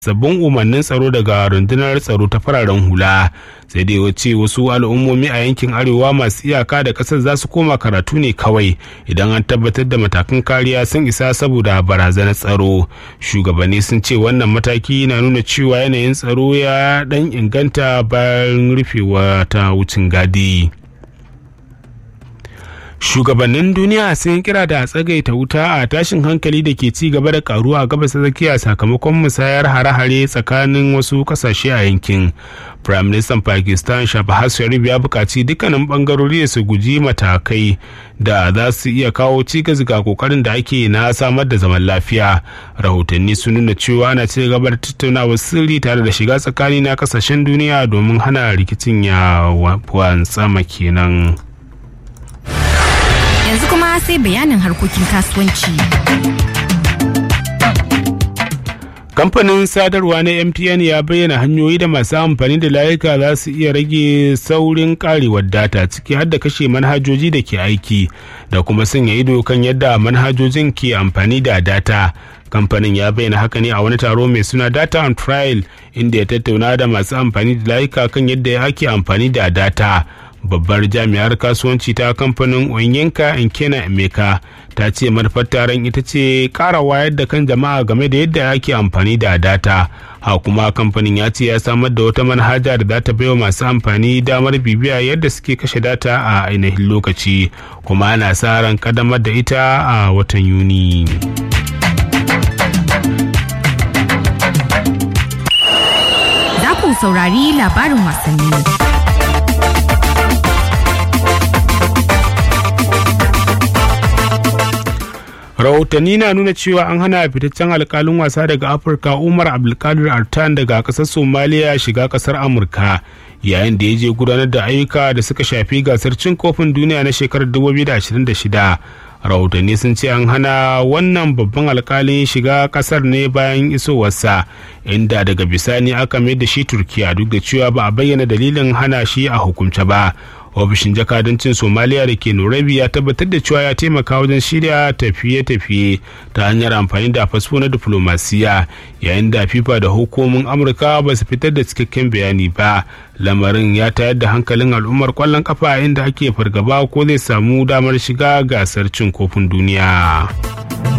sabbin umarnin tsaro daga rundunar tsaro ta fararen hula sai dai wace wasu al'ummomi a yankin arewa masu iyaka da ƙasar za su koma karatu ne kawai idan an tabbatar da matakan kariya sun isa saboda barazanar tsaro shugabanni sun ce wannan mataki na nuna cewa yanayin tsaro ya dan inganta bayan rufewa ta wucin gadi. shugabannin duniya sun kira da tsagaita wuta a tashin hankali da ke ci gaba da karuwa a gabas tsakiya sakamakon musayar hare-hare tsakanin wasu kasashe a yankin prime minister pakistan shahbaz sharif ya buƙaci dukkanin bangarori da su guji matakai da za su iya kawo cikas ga kokarin da ake na samar da zaman lafiya rahotanni sun nuna cewa ana ci gaba da tattaunawar sirri tare da shiga tsakani na kasashen duniya domin hana rikicin ya wantsama kenan. yanzu kuma sai bayanin harkokin kasuwanci. kamfanin sadarwa na mtn ya bayyana hanyoyi da masu amfani da layuka za su iya rage saurin karewar data ciki har da kashe manhajoji da ke aiki da kuma sanya ido kan yadda manhajojin ke amfani da data kamfanin ya bayyana haka ne a wani taro mai suna data on trial inda ya tattauna da masu amfani da layuka kan yadda ake amfani da data babbar jami'ar kasuwanci ta kamfanin onyenka nkena emeka ta ce manufar taron ita ce kara wayar da kan jama'a game da yadda ake amfani da data ha kuma kamfanin ya ce ya samar da wata manhaja da za ta baiwa masu amfani damar bibiya yadda suke kashe data a ainihin lokaci kuma ana sa ran kadamar da ita a watan yuni. Za ku saurari labarin wasanni. rahotanni na nuna cewa an hana fitaccen alkalin wasa daga afirka umar abdulkadir artan daga kasar somaliya shiga kasar amurka yayin da ya je gudanar da ayyuka da suka shafi gasar cin kofin duniya na shekarar 2026 rahotanni sun ce an hana wannan babban alkalin shiga kasar ne bayan isowarsa inda daga bisani aka mai da shi turkiya duk da cewa ba a bayyana dalilin hana shi a hukumce ba ofishin jakadancin somaliya da ke nairobi ya tabbatar da cewa ya taimaka wajen shirya tafiye-tafiye ta hanyar amfani da fasfo na diflomasiya yayin da fifa da hukumomin amurka ba su fitar da cikakken bayani ba lamarin ya tayar da hankalin al'ummar kwallon kafa inda ake fargaba ko zai samu damar shiga gasar cin kofin duniya.